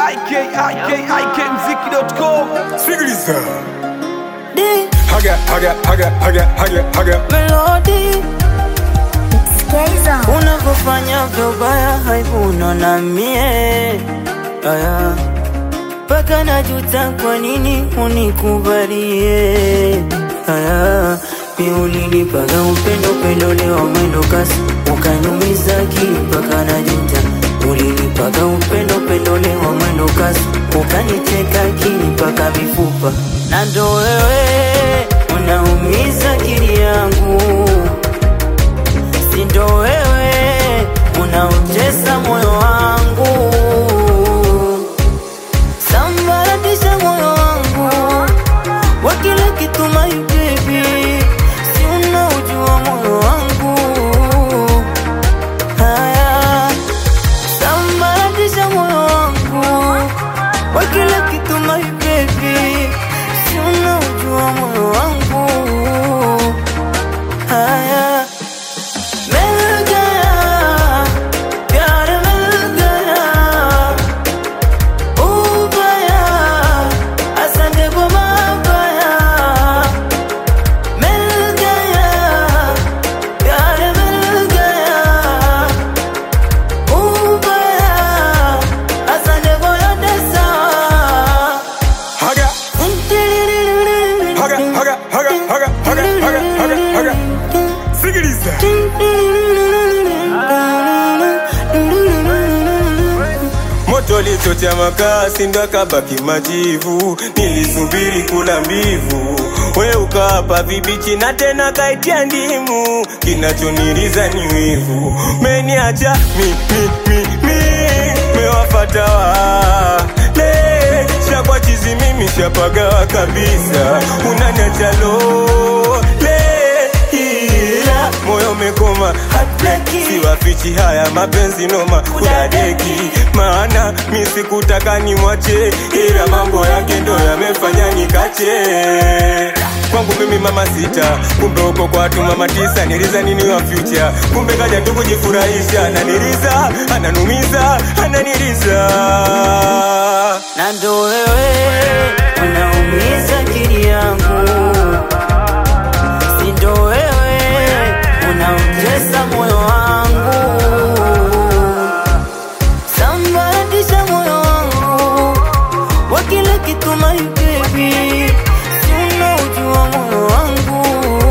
ikikmziki.com Sikiliza. D Haga, haga, haga, haga, haga, haga. melody Skaiza. unavyofanya vyobaya haivuna na mie aya mpaka najuta kwa nini unikubalie aya mi ulinipaga upendo upendo leo mwendo kasi ukanyumiza akili mpaka najuta ulinipaga upendo upendo leo mwendo kasi ukaniteka akili mpaka mifupa na ndo wewe unaumiza akili yangu sindo wewe unaotesa moyo wangu sambaratisha moyo wangu wa kila kitu my baby si unaujua moyo wangu haya sambaratisha moyo wangu wa kila kitu my baby si unaujua moyo wangu haya मिल गया प्यार मिल गया उबया असंग गुमा गया मिल गया प्यार मिल गया उबया असंग गोया दसा Haga, haga, haga, haga, haga, haga, haga, haga, haga. Sikiliza. Moto lichocha makasi ndo akabaki majivu, nilisubiri kula mbivu, we ukapa vibichi na tena kaitia ndimu, kinachoniriza ni wivu, meniacha mi, mi, mi, mi, mewafata wale shakwa chizi mimi shapagawa kabisa, unaniacha lole ila moyo umekoma Heartbreaking. siwafichi haya mapenzi noma kudadeki maana mi sikutaka nimwache ila mambo yake ndo yamefanya nikache kwangu mimi mama sita kumbe uko kwa watu mama tisa niliza nini wa future kumbe kaja tu kujifurahisha ananiliza ananumiza ananiliza na ndo wewe unaumiza akili yangu, si ndo wewe unautesa moyo wangu, sambaratisha moyo wangu wa kila kitu my baby, si unaujua moyo wangu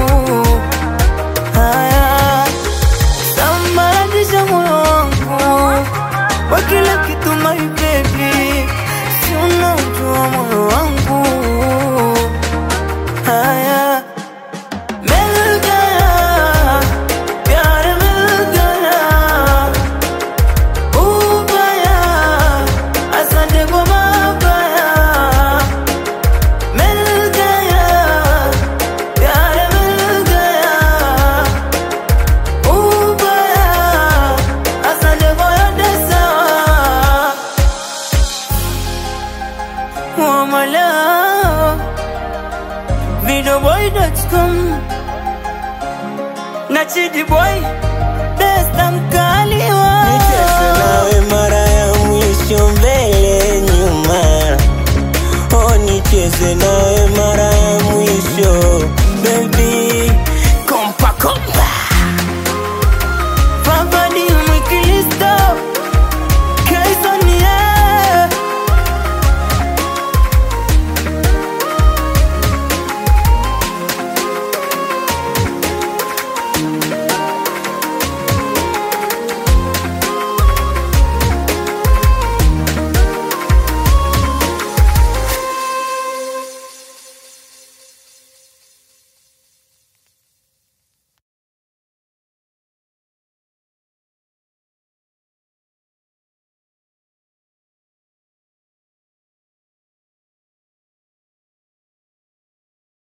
haya sambaratisha moyo wangu wa kila kitu my baby, si unaujua moyo wangu haya मिल गया प्यार मिल गया उबया असंग गुमा गया मिल गया प्यार मिल गया उबया असंग गोया दसा Wamala Videoboy.com Na Chidi Boy Best I'm